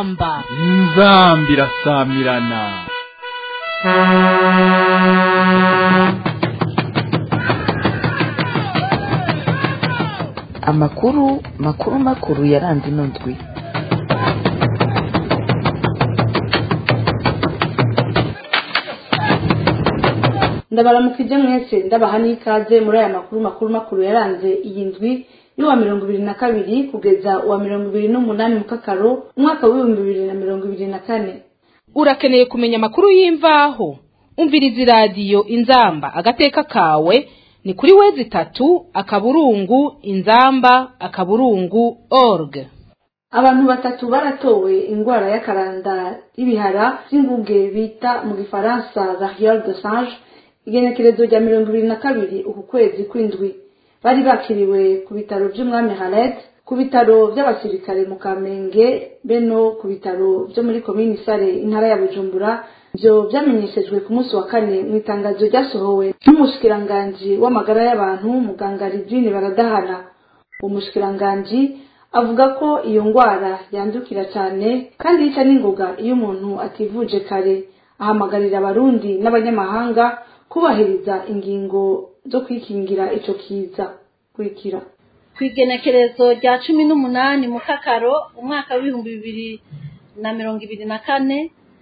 inzamba inzambi irasamirana amakuru makuru makuru yaranze ino ndwi ndabaramukije mwese ndabaha n'ikaze muri aya makuru makuru makuru yaranze iyi ndwi y'uwa mirongo ibiri na kabiri kugeza uwa mirongo ibiri n'umunani mu kakaro umwaka w'ibihumbi bibiri na mirongo ibiri na kane urakeneye kumenya amakuru y'imvaho umviriza iradiyo inzamba agateka kawe ni kuri wezi itatu akaburungu inzamba akaburungu org abantu batatu baratowe indwara y'akaranda y'ibihara by'inguge bita mu gifaransa variole de singe igenekerezo rya mirongo ibiri na kabiri uku kwezi kw'indwi bari bakiriwe ku bitaro by'umwami hared ku bitaro by'abasirikare mu kamenge be no ku bitaro byo muri komini sare intara ya bujumbura ibyo byamenyeshejwe ku munsi wa kane mu itangazo ryasohowe n'umushikiranganji w'amagara y'abantu muganga ridwine baradahana uwo mushikiranganji avuga ko iyo ndwara yandukira cyane kandi yica n'ingoga iyo umuntu ativuje kare ahamagarira abarundi n'abanyamahanga kubahiriza ingingo zo kwikingira ico kiza kurikira ku igenekerezo rya cumi n'umunani mu kakaro umwaka w'ibihumbi bibiri na mirongo ibiri na kane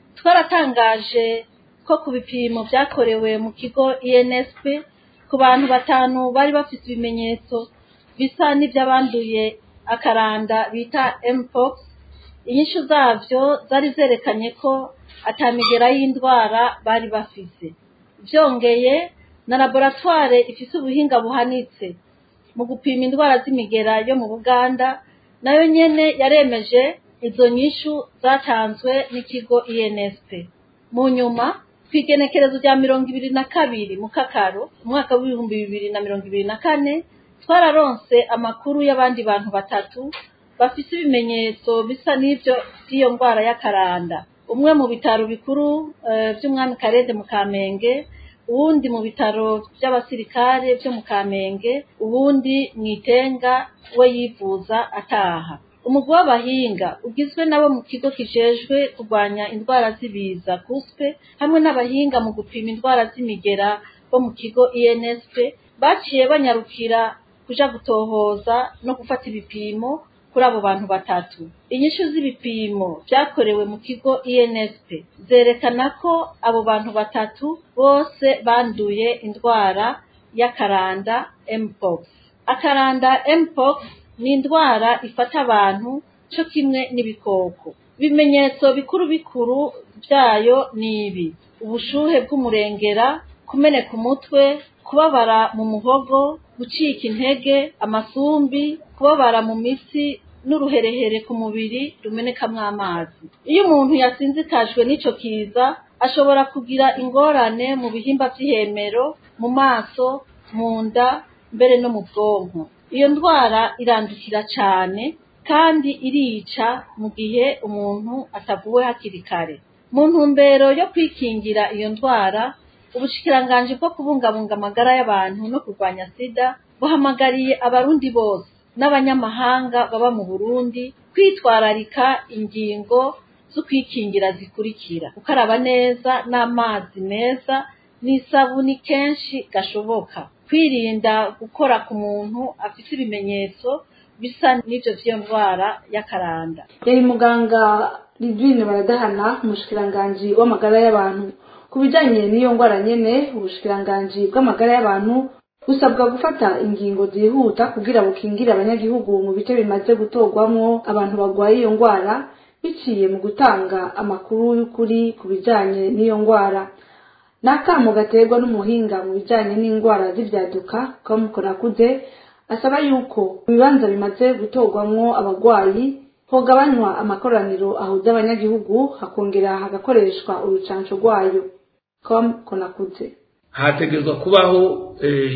twaratangaje ko ku bipimo byakorewe mu kigo insp ku bantu batanu bari bafite ibimenyetso bisa n'iby'abanduye akaranda bita mpox inyishu zabyo zari zerekanye ko atamigera y'indwara bari bafise byongeye na laboratware ifise ubuhinga buhanitse mu gupima indwara z'imigera yo mu buganda nayo nyene yaremeje izo nyishu zatanzwe n'ikigo insp mu nyuma ku igenekerezo rya mirongo ibiri na kabiri mu kakaro umwaka w'ibihumbi bibiri na mirongo ibiri na kane twararonse amakuru y'abandi bantu batatu bafise ibimenyetso bisa n'ibyo by'iyo ndwara y'akaranda umwe mu bitaro bikuru by'umwami karede mu kamenge uwundi mu bitaro by'abasirikare byo mu kamenge uwundi mu itenga we yivuza ataha umugwi w'abahinga ugizwe nabo mu kigo kijejwe kurwanya indwara z'ibiza kuspe hamwe n'abahinga mu gupima indwara z'imigera bo mu kigo insp baciye banyarukira kuja gutohoza no gufata ibipimo kuri abo bantu batatu inyishu z'ibipimo byakorewe mu kigo insp zerekana ko abo bantu batatu bose banduye indwara y'akaranda mpox akaranda mpox ni indwara ifata abantu cyo kimwe n'ibikoko ibimenyetso bikuru bikuru byayo ni ibi ubushuhe bw'umurengera kumeneka umutwe kubabara mu muhogo gucika intege amasumbi kubabara mu mitsi n'uruherehere ku mubiri rumenekamwo amazi iyo umuntu yasinzikajwe n'ico kiza ashobora kugira ingorane mu bihimba by'ihemero mu maso mu nda mbere no mu bwonko iyo ndwara irandukira cyane kandi irica mu gihe umuntu atavuwe hakiri kare mu ntumbero yo kwikingira iyo ndwara ubushikiranganji bwo kubungabunga amagara y'abantu no kurwanya sida buhamagariye abarundi bose n'abanyamahanga baba mu burundi kwitwararika ingingo zo kwikingira zikurikira gukaraba neza n'amazi meza n'isabuni kenshi gashoboka kwirinda gukora ku muntu afite ibimenyetso bisa n'ibyo by'iyo ndwara y'akaranda yari muganga ridwine baradahana umushikiranganji w'amagara y'abantu ku bijyanye n'iyo ndwara nyene ubushikiranganji bw'amagara y'abantu busabwa gufata ingingo zihuta kugira bukingire abanyagihugu mu bice bimaze gutorwamwo abantu barwaye iyo ndwara biciye mu gutanga amakuru y'ukuri ku bijyanye n'iyo ndwara ni akamo gaterwa n'umuhinga mu bijyanye n'indwara z'ibyaduka kamukorakuze asaba yuko mu bibanza bimaze gutorwamwo abarwayi hogabanywa amakoraniro ahuza abanyagihugu hakongera hagakoreshwa urucanco rwayo kamukonakuze hategerezwa kubaho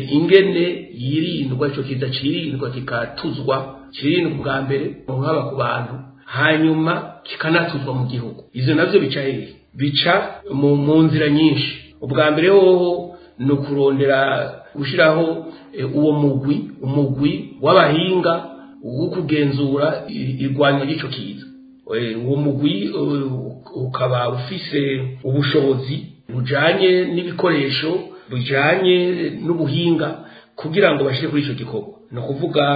ingene yirindwa icyo kiza cirindwa kikatuzwa kirindwa bwa mbere haba ku bantu hanyuma kikanatuzwa mu gihugu ivyo navyo bica hehe bica mu nzira nyinshi ubwa mbere hoho ni ukurondera gushyiraho uwo mugwi umugwi w'abahinga wo kugenzura irwanya ry'icyo kiza uwo mugwi ukaba ufise ubushobozi bujanye n'ibikoresho bujanye n'ubuhinga kugira ngo bashire kuri ico gikorwa ni ukuvuga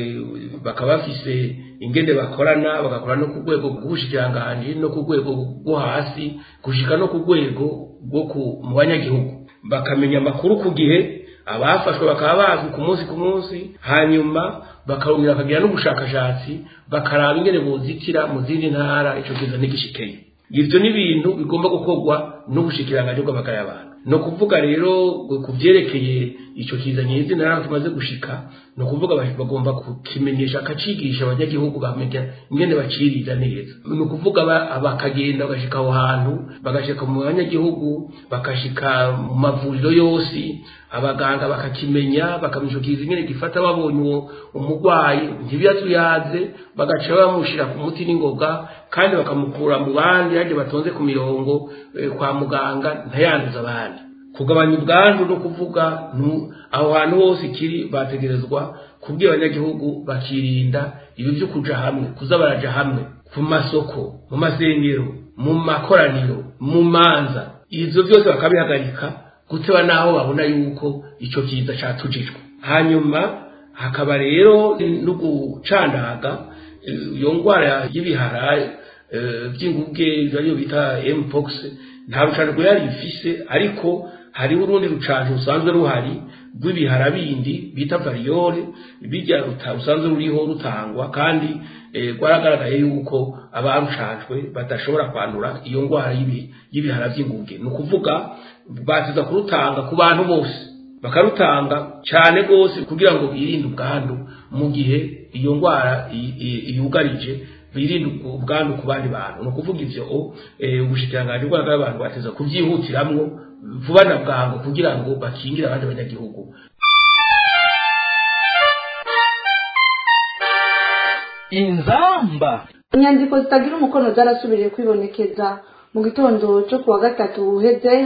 bakaba bafise ingende bakorana bagakora no ku rwego rw'ubushikiranganji no ku rwego rwo hasi gushika no ku rwego rwo mu banyagihugu bakamenya amakuru ku gihe abafashwe bakaba bazwi ku munsi ku munsi hanyuma bakarongera bakagira n'ubushakashatsi bakaraba ingene bozitira mu zindi ntara ico kiza ntigishikeye ivyo ni ibintu bigomba gukorwa n'ubushikiranganji bw'amagara y'abantu ni ukuvuga rero ku byerekeye icyo kizanye izina ntabwo tumaze gushika ni ukuvuga bagomba kukimenyesha akacigisha abanyagihugu bamenya ingene baciriza neza ni ukuvuga bakagenda bagashika aho hantu bagashika mu banyagihugu bagashika mu mavuriro yose abaganga bakakimenya bakamenya icyo kiza ingene gifata babonye uwo umurwayi ntibiyatuyaze bagaca bamushyira ku muti n'ingoga kandi bakamukura mu bandi yaje batonze ku mirongo kwa muganga ntayanduza abandi kugabanya ubwandu no kuvuga aho hantu hose ikiri bategerezwa kubwira abanyagihugu bakirinda ibi byo kuja hamwe kuza baraja hamwe ku masoko mu masengero mu makoraniro mu manza ivyo byose bakabihagarika guteba naho babona yuko ico kiza catujijwe hanyuma hakaba rero no gucandaga iyo ngwara y'ibihara by'inguge ariyo bita mpox nta rucanco yari ifise ariko hariho urundi rucanco rusanzwe ruhari rw'ibihara bindi bita variyole bijya rusanzwe ruriho rutangwa kandi rwaragaragaye yuko abarucanjwe badashobora kwandura iyo ndwara y'ibihara by'inguge ni ukuvuga batiza kurutanga ku bantu bose bakarutanga cyane rwose kugira ngo birinde ubwandu mu gihe iyo ndwara yugarije birinde ubwandu ku bandi bantu ni ukuvuga ivyo ubushikiranganji bw'abagabo abantu bateza kuvyihutiramwo vuba na bwangu kugira ngo bakingire abandi banyagihugu inzamba inyandiko zitagira umukono zarasubiriye kwibonekeza mu gitondo cyo kuwa gatatu uheze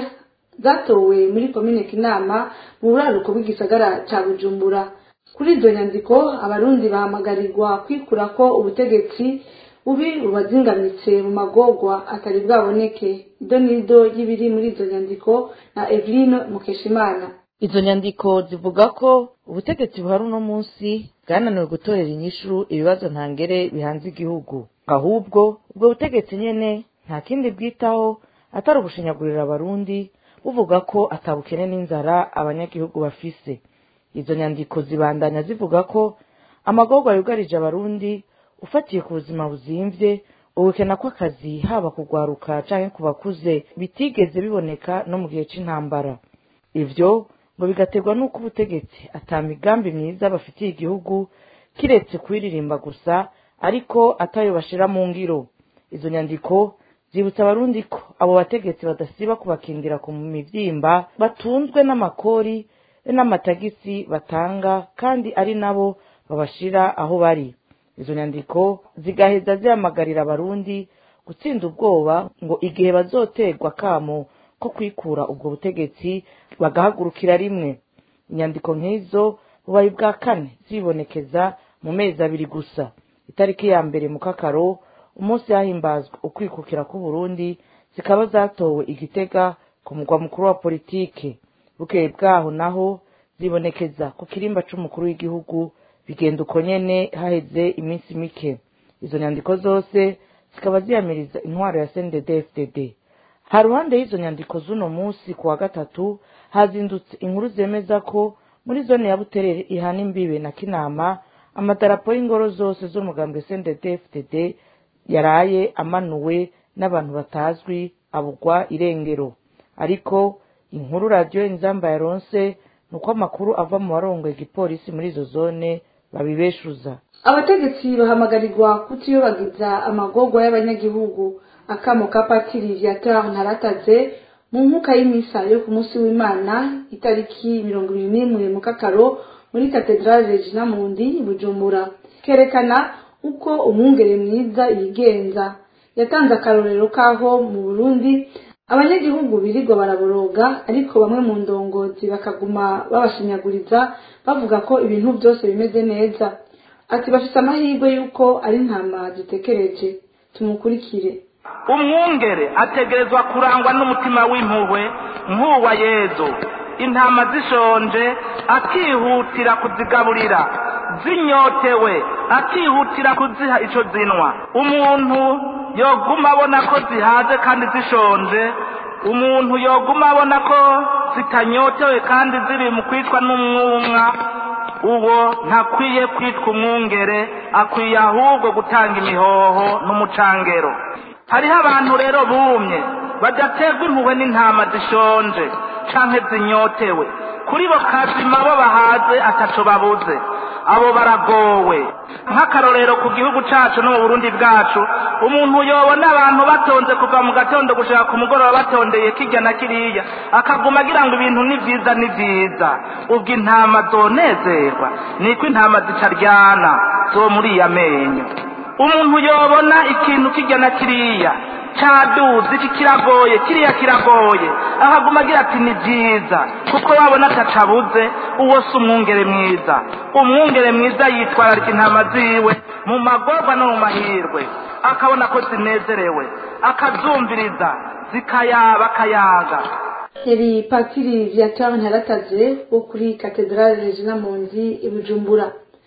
zatowe muri komine kinama mu buraruko bw'igisagara cya bujumbura kuri izo nyandiko abarundi bahamagarirwa kwikura ko ubutegetsi bubi bubazingamitse mu magogwa atari bwaboneke ido n'ido y'ibiri muri izo nyandiko na eveline mukeshimana izo nyandiko zivuga ko ubutegetsi buhari uno munsi bwananiwe gutorera inyishu ibibazo ntangere bihanze igihugu ahubwo ubwo butegetsi nyene nta kindi bwitaho atari ugushinyagurira abarundi buvuga ko atabukene n'inzara abanyagihugu bafise izo nyandiko zibandanya zivuga ko amagorwa yugarije abarundi ufatiye ku buzima buzimvye ubukena kw'akazi haba kugwaruka canke ku bakuze bitigeze biboneka no mu gihe c'intambara ivyo ngo bigaterwa n'uko ubutegetsi ata migambi myiza bafitiye igihugu kiretse kuyiririmba gusa ariko atayo bashira mu ngiro izo nyandiko zibutsa abarundi ko abo bategetsi badasiba kubakingira ku mivyimba batunzwe n'amakori n'amatagisi batanga kandi ari nabo babashira aho bari izo nyandiko zigaheza zihamagarira abarundi gutsinda ubwoba ngo igihe bazoterwa kamo ko kwikura ubwo butegetsi bagahagurukira rimwe inyandiko nk'izo bubaye bwa kane zibonekeza mu mezi abiri gusa itariki ya mbere mu kakaro umunsi hahimbazwa ukwikukira k'uburundi zikaba zatowe igitega ku mugwa mukuru wa politike bukeye bwaho naho zibonekeza ku kirimba c'umukuru w'igihugu bigenda uko nyene haheze iminsi mike izo nyandiko zose zikaba ziyamiriza intwaro ya cndd ha ruhande y'izo nyandiko z'uno munsi ku wa gatatu hazindutse inkuru zemeza ko muri zone ya buterere ihana imbibe na kinama amadarapo y'ingoro zose z'umugambwe cndd yaraye amanuwe n'abantu batazwi abugwa irengero ariko inkuru radiyo inzamba yaronse ni uko amakuru ava mu barongoye igipolisi muri izo zone babibeshuza abategetsi bahamagarirwa kutiyobagiza amagorwa y'abanyagihugu akamo ka patiri viateur ntarataze mu nkuka y'imisa yo ku munsi w'imana itariki mirongo ibiri n'imwe mu kakaro muri katedrale regina mundi bujumbura kerekana uko umwungere mwiza yigenza yatanze akarorero k'aho mu burundi abanyagihugu birirwa baraboroga ariko bamwe mu ndongozi bakaguma babashinyaguriza bavuga ko ibintu byose bimeze neza ati bafite amahirwe y'uko ari ntama zitekereje tumukurikire umwungere ategerezwa kurangwa n'umutima w'impuhwe nk'uwa yezu intama zishonje akihutira kuzigaburira zinyotewe akihutira kuziha ico zinwa umuntu yoguma abona ko zihaze kandi zishonje umuntu yoguma abona ko zitanyotewe kandi ziri mu kwicwa n'umwumwa uwo ntakwiye kwitwa umwungere akwiye ahubwo gutanga imihoho n'umucangero hariho abantu rero bumye badaterwa impuhwe n'intama zishonje canke zinyotewe kuri bo kazima bo bahaze ataco babuze abo baragowe nk'akarorero ku gihugu cacu no mu burundi bwacu umuntu yobona abantu batonze kuva mu gatondo gushaka ku mugoroba batondeye kirya na kiriya akaguma agira ngo ibintu ni vyiza ni vyiza ubwo intama zonezerwa niko intama zicaryana zo muri iya menyo umuntu yobona ikintu kirya na kiriya caduze iki kiragoye kiriya kiragoye akaguma agira ati ni byiza kuko wabona atacabuze uwo si umwungere mwiza umwungere mwiza yitwararika intama ziwe mu magorwa no mu mahirwe akabona ko zinezerewe akazumviriza zikayaba akayaga yari patiri viateur ntarataze wo kuri katedrale regina mundi i bujumbura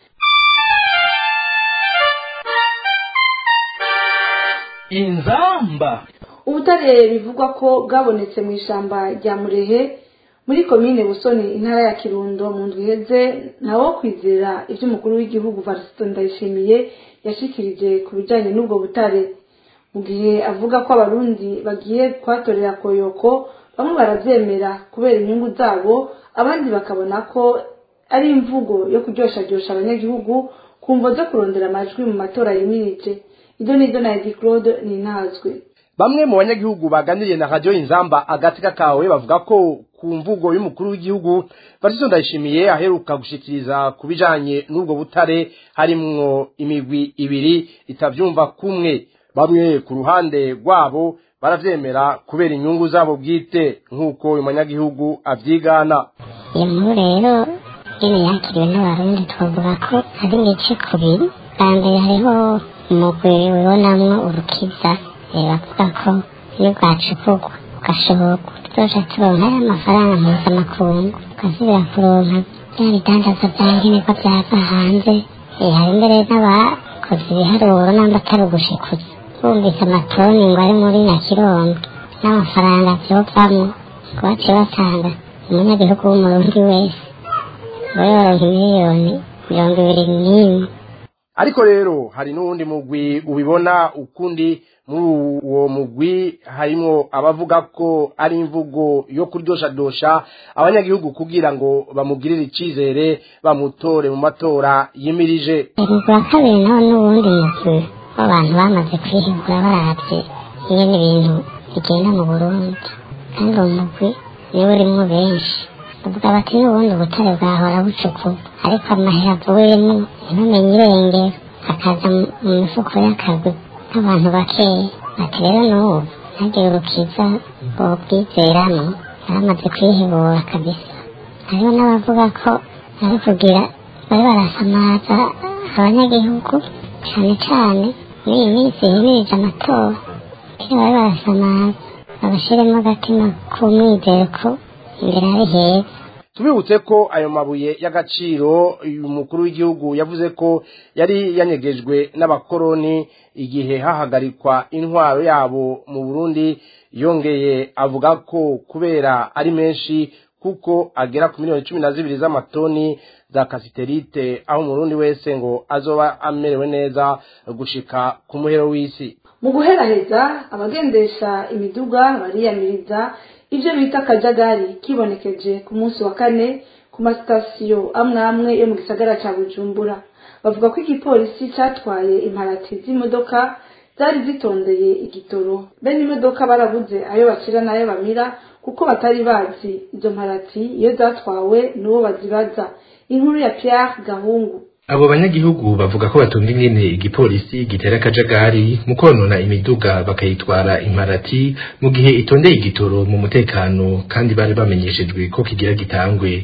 inzamba ubutare bivugwa ko bwabonetse mu ishyamba rya murehe muri komine busoni intara ya kirundo mu ndwi iheze nawo kwizera ibyo umukuru w'igihugu varisito ndayishimiye yashikirije ku bijyanye n'ubwo butare mu gihe avuga ko abarundi bagiye kuhatorera koyoko bamwe barabyemera kubera inyungu zabo abandi bakabona ko ari imvugo yo kuryoshadyoshya abanyagihugu ku mvo zo kurondera amajwi mu matora yimirije ibyo ni ibyo na edi claude ni intazwe bamwe mu banyagihugu baganiriye na radiyo inzamba agatsika kawe bavuga ko ku mvugo y'umukuru w'igihugu Valentin Ndayishimiye aheruka gushikiriza ku bijanye n'ubwo butare harimwo imigwi ibiri itavyumva kumwe bamwe ku ruhande rwabo baravyemera kubera inyungu zabo bwite nk'uko uyu munyagihugu avyigana iyo nkuru rero nyine yakiriwe n'abarundi twavuga ko ari ibice kubiri bwa mbere hariho umugwi wibonamwo urukiza bavuga ko iyo bwacukugwa ugashoborwa tuzoca turonka y'amafaranga mpuzamakungu tukazibira kuronka bya bidandaza bya nkenerwa byava hanze hari mbere n'abakoze ibiharuro namba atari ugushikuza bumvise amatoni ngo ari muri nyakirongo n'amafaranga vyovamwo ngo baciye batanga umunyagihugu w'umurundi wese ngo yoronka miliyoni mirongo ibiri n'imwe ariko rero hari n'uwundi mugwi ubibona ukundi muri uwo mugwi harimwo abavuga ko ari imvugo yo kuryoshadosha abanyagihugu kugira ngo bamugirire icizere bamutore mu matora yimirije umugwi wa kabiri nawo n'uwundi mugwi w'abantu bamaze kwihigura baravye ingene ibintu bigenda mu burundi kandi uwo mugwi niwo urimwo benshi bavuga bati n'ubundi ubutare bwahora bucukurwa ariko amahera avuyemo ntibumenye irengero akaza mu mifuko y'akagwi n'abantu bakeya ati rero n'ubu ntagire urukiza bobwizeramo yaramaze kwihebura kabisa hariho n'abavuga ko ari kugira bari barasamaza abanyagihugu cane cane muri iyi minsi himirije amatora kugira bari barasamaza babashiremo agatima k'umwizero ko imbere ari heza tubibutse ko ayo mabuye y'agaciro uyu mukuru w'igihugu yavuze ko yari yanyegejwe n'abakoroni igihe hahagarikwa intwaro yabo mu burundi yongeye avuga ko kubera ari menshi kuko agera ku miliyoni cumi na zibiri z'amatoni za kasiterite aho umurundi wese ngo azoba amerewe neza gushika ku muhero w'isi mu guheraheza abagendesha imiduga bariyamiriza ibyo bita akajagari kibonekeje ku munsi wa kane ku masitasiyo amwe amwe yo mu gisagara cya bujumbura bavuga ko igipolisi cyatwaye imparati z'imodoka zari zitondeye igitoro bene imodoka barabuze ayo bacira n'ayo bamira kuko batari bazi izo mparati iyo zatwawe n'uwo bazibaza inkuru ya Pierre gahungu abo banyagihugu bavuga ko batumva ingene igipolisi gitera akajagari mu konona imiduga bakayitwara imparati mu gihe itondeye igitoro mu mutekano kandi bari bamenyeshejwe ko kigira gitangwe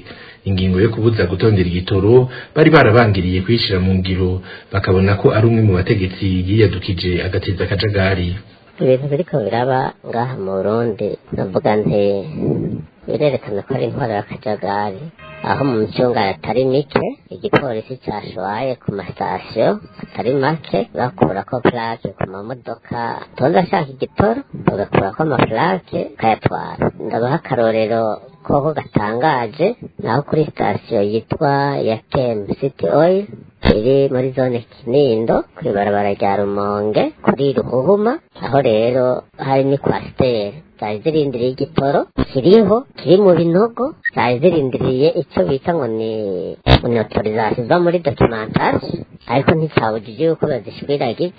ingingo yo kubuza gutondera igitoro bari barabangiriye kuyishira mu ngiro bakabona ko ari umwe mu bategetsi yiyadukije agateza akajagari ibintu biriko biraba ngaha mu burundi navuga nti birerekana ko ari intwaro y'akajagari aho mu micunga atari mike igipolisi cyashoye ku masitasiyo atari make bakurako plake ku mamodoka tonda ashaka igitoro bagakurako amaplake kayatwara ndabaha akarorero koko gatangaje naho kuri sitasiyo yitwa ya kem city oil iri muri zone kinindo kuri barabara rya rumonge kuri ruhuhuma aho rero hari ni kwasiteri zari zirindiriye igitoro kiriho kiri mu binogo zari zirindiriye icyo bita ngo ni ni autorisation iva muri documentation ariko nticyabujije yuko bazishwiragiza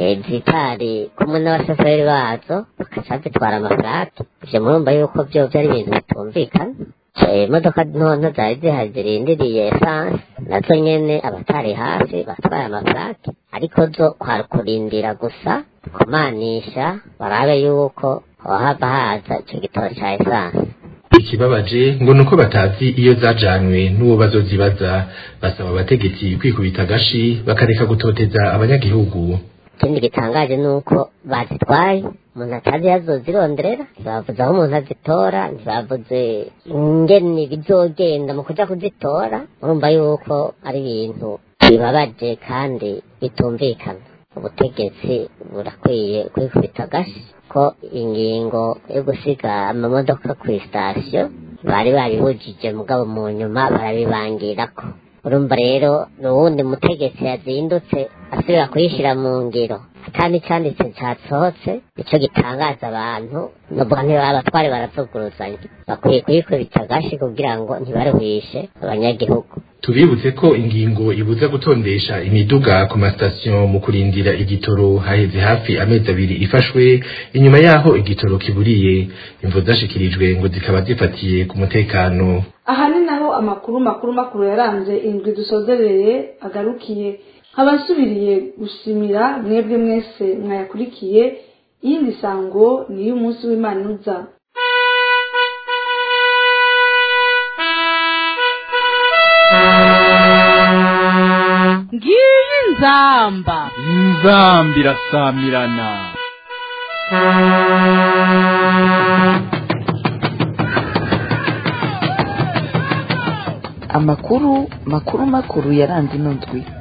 zitari kumwe n'abashoferi bazo bakaca zitwara amafaranga ivyo murumva yuko vyo vyari ibintu bitumvikana imodoka ntonto zari zihari zirindiriye esanse nazo nyene abatari hafi batwaye amafaranga ariko zo kwari kurindira gusa kumanisha barabe yuko hohava haza ico gitoro ca esanse ikibabaje ngo nuko batazi iyo zajanywe n'uwo bazozibaza basaba abategetsi kwikubita agashi bakareka gutoteza abanyagihugu ikindi gitangaje ni uko bazitwaye umuntu atazi yazozironderera ntibavuze aho umuntu azitora ntibavuze ingene bizogenda mu kuja kuzitora urumva yuko ari ibintu bibabaje kandi bitumvikana ubutegetsi burakwiye kwikubita agashi ko ingingo yo gusiga amamodoka ku sitasiyo bari babibujije mugabo mu nyuma barabibangirako urumva rero ni uwundi mutegetsi yazindutse asubira kuyishyira mu ngiro kandi cyanditse cyasohotse nicyo gitangaza abantu nubwo abatwari barazuguruzanya bakwiye kuyikubita agashi kugira ngo ntibaruhishe abanyagihugu tubibutse ko ingingo ibuza gutondesha imiduga ku masitasiyo mu kurindira igitoro haheze hafi amezi abiri ifashwe inyuma yaho igitoro kiburiye imvo zashikirijwe ngo zikaba zifatiye ku mutekano aha ni naho amakuru makuru makuru yaranze indwi dusozereye agarukiye nkaba nsubiriye gushimira mwebwe mwese mwayakurikiye iyindi sango ni iy'umunsi w'imana uza ngiyi nzamba inzamba irasamirana amakuru makuru makuru yaranze ino ndwi